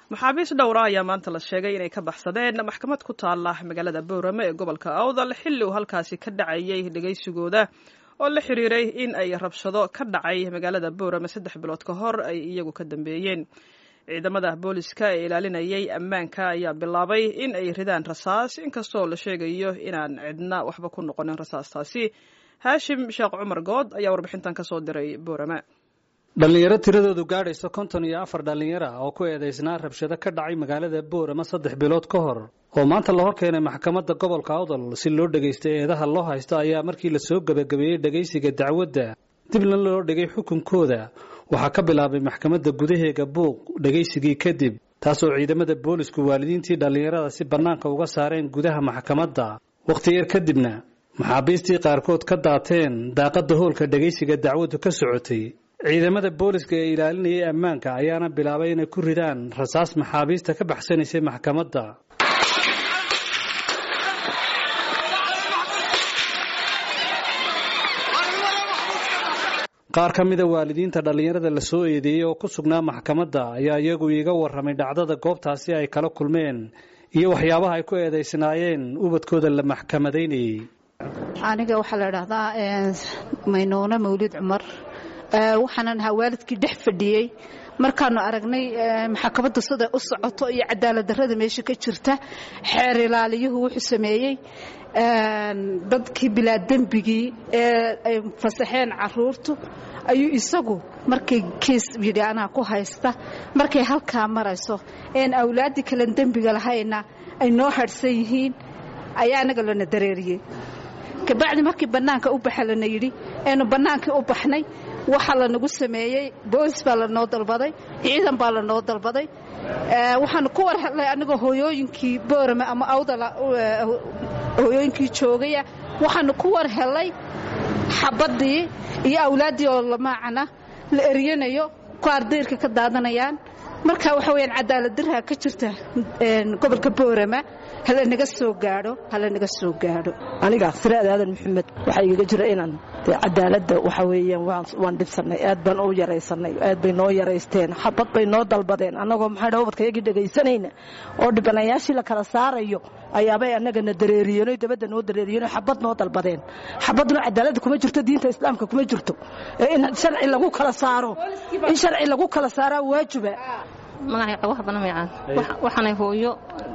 maxaabiis dhowra ayaa maanta la sheegay inay ka baxsadeen maxkamad ku taala magaalada boorame ee gobolka awdal xilli uu halkaasi ka dhacayay dhegaysigooda oo la xiriiray in ay rabshado ka dhacay magaalada boorame saddex bilood ka hor ay iyagu ka dambeeyeen ciidamada booliska ee ilaalinayay ammaanka ayaa bilaabay in ay ridaan rasaas inkastoo la sheegayo inaan cidna waxba ku noqonin rasaastaasi haashim sheekh cumar good ayaa warbixintan ka soo diray boorame dhallinyaro tiradoodu gaadhayso konton iyo afar dhallinyaro ah oo ku eedaysnaa rabshado ka dhacay magaalada boorama saddex bilood ka hor oo maanta la hor keenay maxkamadda gobolka awdal si loo dhegaysta eedaha loo haysto ayaa markii la soo gebagabeeyey dhegaysiga dacwadda dibna loo dhigay xukunkooda waxaa ka bilaabay maxkamadda gudaheega buuq dhegaysigii kadib taasoo ciidamada boolisku waalidiintii dhallinyarada si bannaanka uga saareen gudaha maxkamadda wakhti yar kadibna maxaabiistii qaarkood ka daateen daaqadda hoolka dhegaysiga dacwaddu ka socotay ciidamada booliska ee ilaalinayay ammaanka ayaana bilaabay inay ku ridaan rasaas maxaabiista ka baxsanaysay maxkamadda qaar ka mida waalidiinta dhallinyarada la soo eedeeyey oo ku sugnaa maxkamadda ayaa iyagu iiga warramay dhacdada goobtaasi ay kala kulmeen iyo waxyaabaha ay ku eedaysnaayeen ubadkooda la maxkamadaynayey aniga waxaa la idhaahdaa maynuune mawlid cumar waxaanan ahaa waalidkii dhex fadhiyey markaanu aragnay maxkamaddu siday u socoto iyo cadaaladdarrada meesha ka jirta xeer ilaaliyuhu wuxuu sameeyey dadkii bilaa dembigii ee ay fasaxeen caruurtu ayuu isagu markay kiis yidhi anaa ku haysta markay halkaa marayso een awlaaddii kalen dembiga lahayna ay noo hadhsan yihiin ayaa anaga lana dareeriyey kabacdi markii bannaanka u baxa lana yidhi eenu bannaankii u baxnay waxaa lanagu sameeyey boolis baa lanoo dalbaday ciidan baa lanoo dalbaday waxaanu ku war hadlay anigoo hooyooyinkii boorame ama awdala hooyooyinkii joogaya waxaanu ku war helay xabaddii iyo awlaaddii oo lamaacana la eryanayo ku ardayrka ka daadanayaan marka waxa weyaan cadaaladdarha ka jirta gobolka boorama hala naga soo gaadho hala naga soo gaadho aniga siraad aadan maxamed waxaa igaga jira inaan cadaaladda waxa weeyaan waan dhibsannay aad baan u yaraysanay aad bay noo yaraysteen xabad bay noo dalbadeen annagoo maxaa dha ubadkayagii dhegaysanayna oo dhibanayaashii la kala saarayo ayaabay annagana dareeriyeen dabadda noo dareeriyeen xabad noo dalbadeen xabadna cadaaladda kuma jirto diinta islaamka kuma jirto in sharci lagu kala saaro in sharci lagu kala saaraa waajiba magacay qabaha banamicaan waxaanay hooyo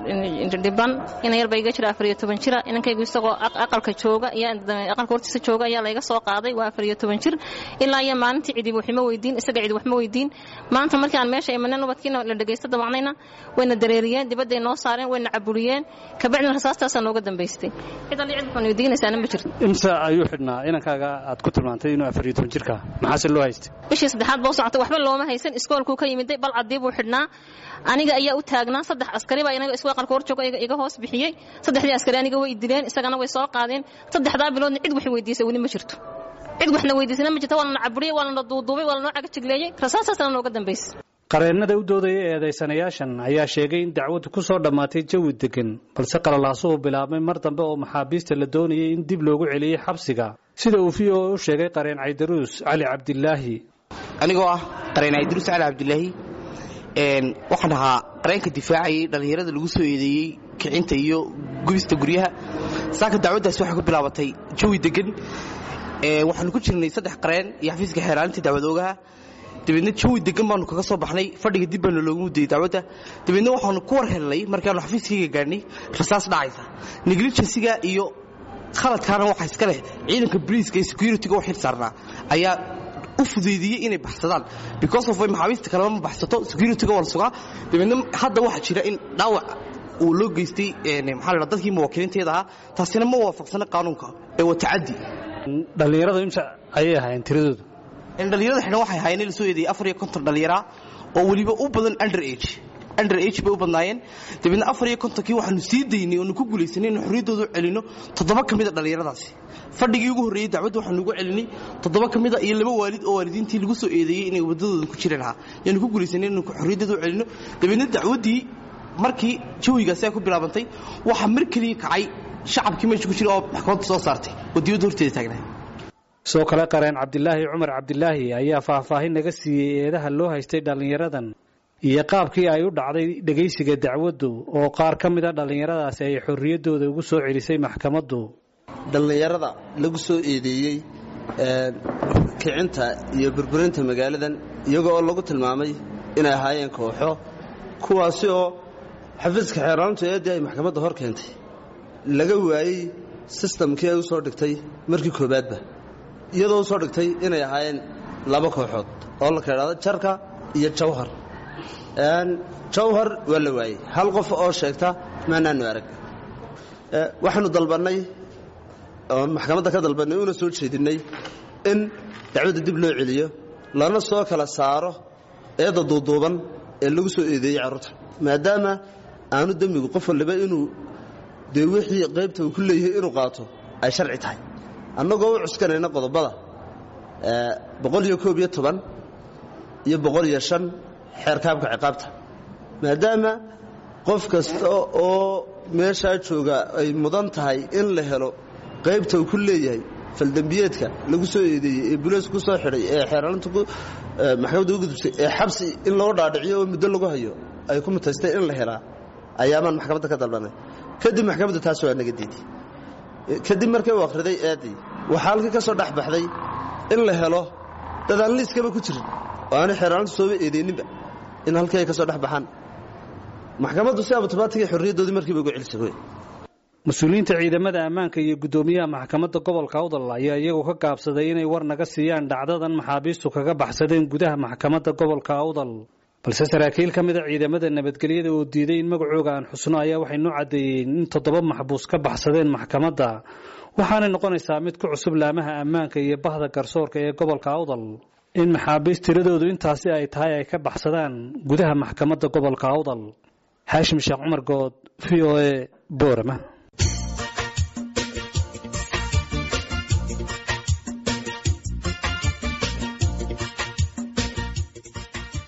dhiban ina yarba iga jira afariyo toban jira inankaygu isagoo aqalka jooga aqalka hortiisa jooga ayaa layga soo qaaday waa afariyo toban jir ilaa iyo maalintii cidi waxma weydiin isaga cidi waxma weydiin maanta markii aan meesha imaneen ubadkiina la dhegaysta damacnayna wayna dareeriyeen dibadday noo saareen wayna caburiyeen kabacdina rasaastaasaa nooga dambaystay cid alli cid waxaan weydiinaysaana ma jirto imse ayuu xidhnaa inankaaga aad ku tilmaantay inuu afariyo toban jirka maxaase loo haystay bishii saddexaad boo socota waxba looma haysan iskoolkuu ka yimiday bal cadii buu xidhnaa aniga ayaa u taagnaa saddex askari baa inaga iswa qalka hor jooga iga hoos bixiyey saddexdii askari aniga way dileen isagana way soo qaadeen saddexdaa biloodna cid wax weydiisay weli ma jirto cid waxna weydiisana ma jirto waa lana caburiyey waa lana duuduubay waa lanoo cagajigleeyey rasaasaasna nooga dambaysay qareennada u doodaya eedaysanayaashan ayaa sheegay in dacwaddu ku soo dhammaatay jawi deggan balse qalalaasuhu bilaabmay mar dambe oo maxaabiista la doonayay in dib loogu celiyey xabsiga sida uu v o u sheegay qareen caydaruus cali cabdilaahi anigoo ah qareen caydaruus cali cabdilaahi waxaan ahaa qareenka difaacayay dhallinyarada lagu soo eedeeyey kicinta iyo gubista guryaha saaka dacwaddaasi waxay ku bilaabatay jawi deggan waxaanu ku jirnay saddex qareen iyo xafiiska xeeraalinta dacwadoogaha dabeedna jawi deggan baanu kaga soo baxnay fadhiga dib baanu loogu mudayey dacwadda dabeedna waxaanu ku war helnay markaanu xafiiskayga gaadhnay rasaas dhacaysa negligensiga iyo khaladkaana waxa iska leh ciidanka briiska iyo security-ga u xil saarnaa ayaa u fudaydiyey inay baxsadaan because of maxaabiista kaleba ma baxsato security-ga waa la sugaa dabeedna hadda waxaa jira in dhaawac uu loo geystay maxaa la dadkii muwaakiliinteeda ahaa taasina ma waafaqsana qaanuunka ee waa tacaddi dhallinyarada imsa ayay ahaayeen tiradoodu dhallinyarada xidhan waxay ahaayeen in la soo eedeeyey afar iyo konton dhallinyara oo weliba u badan under age under age bay u badnaayeen dabeedna afar iyo kontonkii waxaanu sii daynay oonu ku guulaysanay inu xorriyaddooda u celinno toddoba ka mida dhallinyaradaasi fadhigii ugu horreeyey dacwadda waxaanu ugu celinay toddoba ka mida iyo laba waalid oo waalidiintii lagu soo eedeeyey inay waddadooda ku jiri lahaa yaanu ku guulaysanay inanu xorriyaddooda u celinno dabeedna dacwaddii markii jawigaasi ay ku bilaabantay waxaa mar keliya kacay shacabkii meesha ku jira oo maxkamadda soo saartay oo diyadda horteeda taagnaa sidoo kale qareen cabdilaahi cumar cabdilaahi ayaa faahfaahin naga siiyey eedaha loo haystay dhallinyaradan iyo qaabkii ay u dhacday dhegaysiga dacwaddu oo qaar ka mid a dhallinyaradaasi ay xorriyaddooda ugu soo celisay maxkamaddu dhallinyarada lagu soo eedeeyey kicinta iyo burburinta magaaladan iyagoo oo lagu tilmaamay inay ahaayeen kooxo kuwaasi oo xafiiska xeeraalintu eeddii ay maxkamadda hor keentay laga waayey sistamkii ay u soo dhigtay markii koowaadba iyadoo u soo dhigtay inay ahaayeen laba kooxood oo la kaidhahdo jarka iyo jawhar jawhar waa la waayey hal qof oo sheegta maanaanu arag waxaanu dalbannay oon maxkamadda ka dalbannay una soo jeedinnay in dacwadda dib loo celiyo lana soo kala saaro eedda duuduuban ee lagu soo eedeeyey carruurta maadaama aanu demmigu qof walliba inuu dee wixii qaybta uu ku leeyahay inuu qaato ay sharci tahay annagoo u cuskanayna qodobada boqol iyo koob iyo toban iyo boqol iyo shan xeerkaabka ciqaabta maadaama qof kasta oo meeshaa jooga ay mudan tahay in la helo qaybta uu ku leeyahay faldembiyeedka lagu soo eedeeyey ee buleysku soo xidhay ee xeeraalinta maxkamadda u gudubtay ee xabsi in loo dhaadhiciyo oo muddo lagu hayo ay ku mutaystay in la helaa ayaamaan maxkamadda ka dalbanay kadib maxkamaddu taas waa naga diiday kadib markay u akhriday eeddii waxaa halkii ka soo dhex baxday in la helo dad aan liiskaba ku jirin oo aanay xeeraalintu sooba eedeyninba in halkii ay ka soo dhex baxaan maxkamaddu si abutubaatigay xorriyaddoodii markiiba ugu celisay wey mas-uuliyiinta ciidamada ammaanka iyo guddoomiyaha maxkamadda gobolka awdal ayaa iyagu ka gaabsaday inay war naga siiyaan dhacdadan maxaabiistu kaga baxsadeen gudaha maxkamadda gobolka awdal balse saraakiil ka mida ciidamada nabadgelyada oo diiday in magacooga aan xusno ayaa waxay noo caddeeyeen in toddoba maxbuus ka baxsadeen maxkamadda waxaanay noqonaysaa mid ku cusub laamaha ammaanka iyo bahda garsoorka ee gobolka awdal in maxaabiist tiradoodu intaasi ay tahay ay ka baxsadaan gudaha maxkamadda gobolka awdal xaashim sheekh cumar good v o e boorama